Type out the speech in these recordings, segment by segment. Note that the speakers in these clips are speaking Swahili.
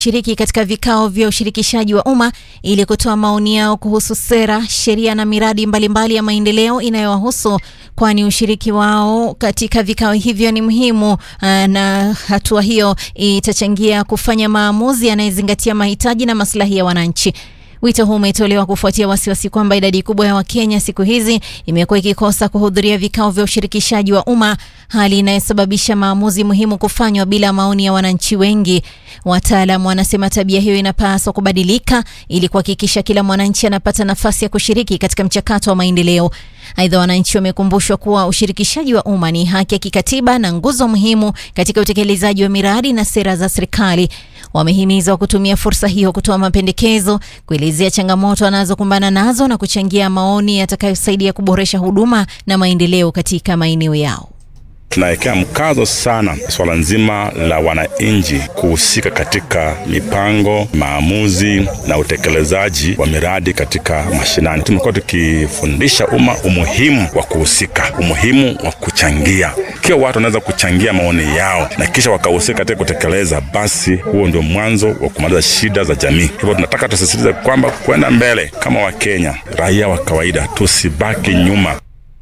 shiriki katika vikao vya ushirikishaji wa umma ili kutoa maoni yao kuhusu sera, sheria na miradi mbalimbali mbali ya maendeleo inayowahusu, kwani ushiriki wao katika vikao hivyo ni muhimu na hatua hiyo itachangia kufanya maamuzi yanayozingatia mahitaji na maslahi ya wananchi. Wito huu umetolewa kufuatia wasiwasi kwamba idadi kubwa ya Wakenya siku hizi imekuwa ikikosa kuhudhuria vikao vya ushirikishaji wa umma, hali inayosababisha maamuzi muhimu kufanywa bila maoni ya wananchi wengi. Wataalamu wanasema tabia hiyo inapaswa kubadilika ili kuhakikisha kila mwananchi anapata nafasi ya kushiriki katika mchakato wa maendeleo. Aidha, wananchi wamekumbushwa kuwa ushirikishaji wa umma ni haki ya kikatiba na nguzo muhimu katika utekelezaji wa miradi na sera za serikali. Wamehimizwa kutumia fursa hiyo kutoa mapendekezo, kuelezea changamoto wanazokumbana nazo na kuchangia maoni yatakayosaidia kuboresha huduma na maendeleo katika maeneo yao. Tunawekea mkazo sana swala nzima la wananchi kuhusika katika mipango, maamuzi na utekelezaji wa miradi katika mashinani. Tumekuwa tukifundisha umma umuhimu wa kuhusika, umuhimu wa kuchangia. Ikiwa watu wanaweza kuchangia maoni yao na kisha wakahusika katika kutekeleza, basi huo ndio mwanzo wa kumaliza shida za jamii. Hivyo tunataka tusisitize kwamba kwenda mbele kama Wakenya, raia wa kawaida, tusibaki nyuma.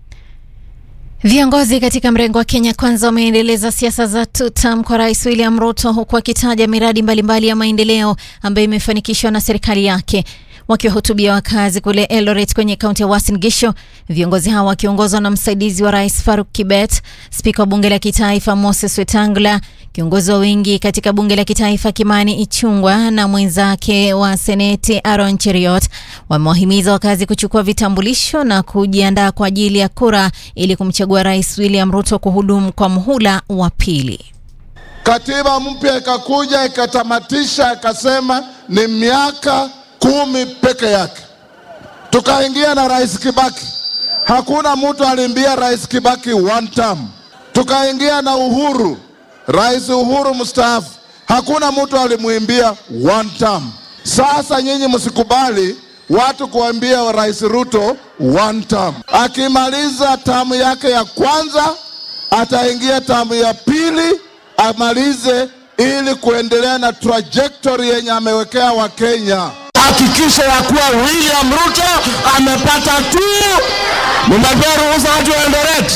Viongozi katika mrengo wa Kenya Kwanza wameendeleza siasa za tutam kwa Rais William Ruto huku akitaja miradi mbalimbali mbali ya maendeleo ambayo imefanikishwa na serikali yake. Wakiwahutubia wakazi kule Eldoret kwenye kaunti ya Uasin Gishu, viongozi hao wakiongozwa na msaidizi wa rais Faruk Kibet, spika wa bunge la kitaifa Moses Wetangula, kiongozi wa wengi katika bunge la kitaifa Kimani Ichung'wah na mwenzake wa seneti Aaron Cheriot, wamewahimiza wakazi kuchukua vitambulisho na kujiandaa kwa ajili ya kura ili kumchagua Rais William Ruto kuhudumu kwa muhula wa pili. Katiba mpya ikakuja ikatamatisha, ikasema ni miaka kumi peke yake. Tukaingia na Rais Kibaki, hakuna mtu alimbia Rais Kibaki one term. Tukaingia na Uhuru, Rais Uhuru mstaafu, hakuna mtu alimwimbia one term. Sasa nyinyi msikubali watu kuambia Rais Ruto one term. Akimaliza tamu yake ya kwanza, ataingia tamu ya pili amalize, ili kuendelea na trajectory yenye amewekea Wakenya. Hakikisha ya kuwa William Ruto amepata tu, nimepea ruhusa watu wa Eldoret.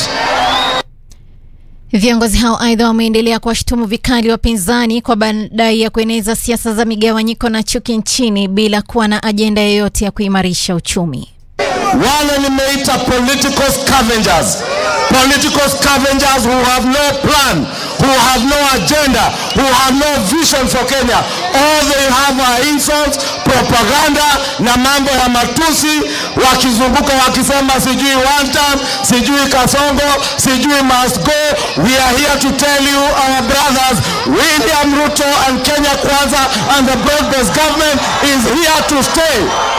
Viongozi hao aidha wameendelea kuwashutumu vikali wapinzani kwa madai ya kueneza siasa za migawanyiko na chuki nchini bila kuwa na ajenda yoyote ya kuimarisha uchumi. Wale nimeita political scavengers, political scavengers who have no plan, who have no agenda, who have no vision for Kenya. All they have are insults, propaganda na mambo ya matusi, wakizunguka wakisema sijui one term, sijui Kasongo, sijui must go. We are here to tell you our brothers, William Ruto and Kenya Kwanza and the broad-based government is here to stay.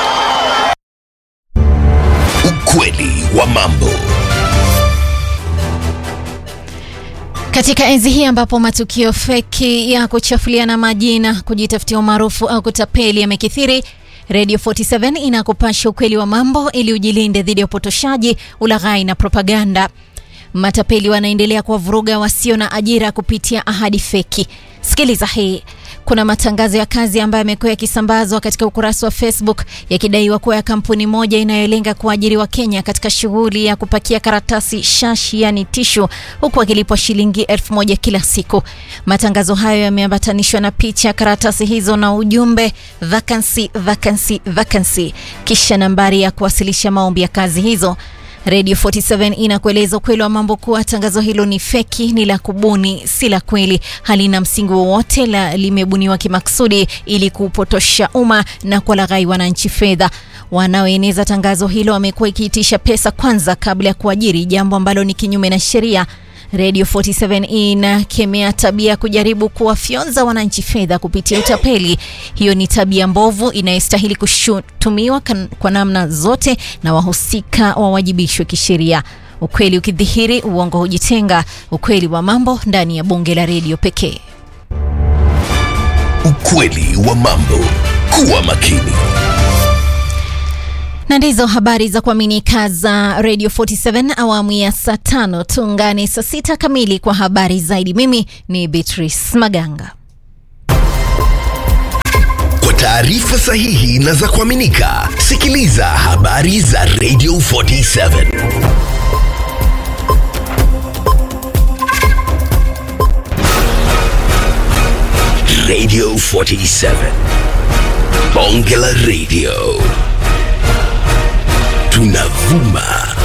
Ukweli wa mambo. Katika enzi hii ambapo matukio feki ya kuchafuliana majina, kujitafutia umaarufu au kutapeli yamekithiri, Radio 47 inakupasha ukweli wa mambo ili ujilinde dhidi ya upotoshaji, ulaghai na propaganda. Matapeli wanaendelea kuwavuruga wasio na ajira kupitia ahadi feki. Sikiliza hii. Kuna matangazo ya kazi ambayo yamekuwa yakisambazwa katika ukurasa wa Facebook yakidaiwa kuwa ya kampuni moja inayolenga kuajiri wa Kenya katika shughuli ya kupakia karatasi shashi, yani tishu, huku akilipwa shilingi elfu moja kila siku. Matangazo hayo yameambatanishwa na picha ya karatasi hizo na ujumbe vacancy, vacancy, vacancy, kisha nambari ya kuwasilisha maombi ya kazi hizo. Radio 47 inakueleza ukweli wa mambo kuwa tangazo hilo ni feki, ni la kubuni, si la kweli, halina msingi wowote, la limebuniwa kimakusudi ili kupotosha umma na kuwalaghai wananchi fedha. Wanaoeneza tangazo hilo wamekuwa ikiitisha pesa kwanza kabla ya kuajiri, jambo ambalo ni kinyume na sheria. Radio 47 inakemea tabia ya kujaribu kuwafyonza wananchi fedha kupitia utapeli. Hiyo ni tabia mbovu inayostahili kushutumiwa kwa namna zote na wahusika wawajibishwe kisheria. Ukweli ukidhihiri, uongo hujitenga. Ukweli wa mambo ndani ya bunge la redio pekee. Ukweli wa mambo. Kuwa makini. Na ndizo habari za kuaminika za Radio 47 awamu ya saa tano. Tuungane saa sita kamili kwa habari zaidi. Mimi ni Beatrice Maganga. taarifa sahihi na za kuaminika. Sikiliza habari za Radio 47. Radio 47. Bonge la Radio. Tunavuma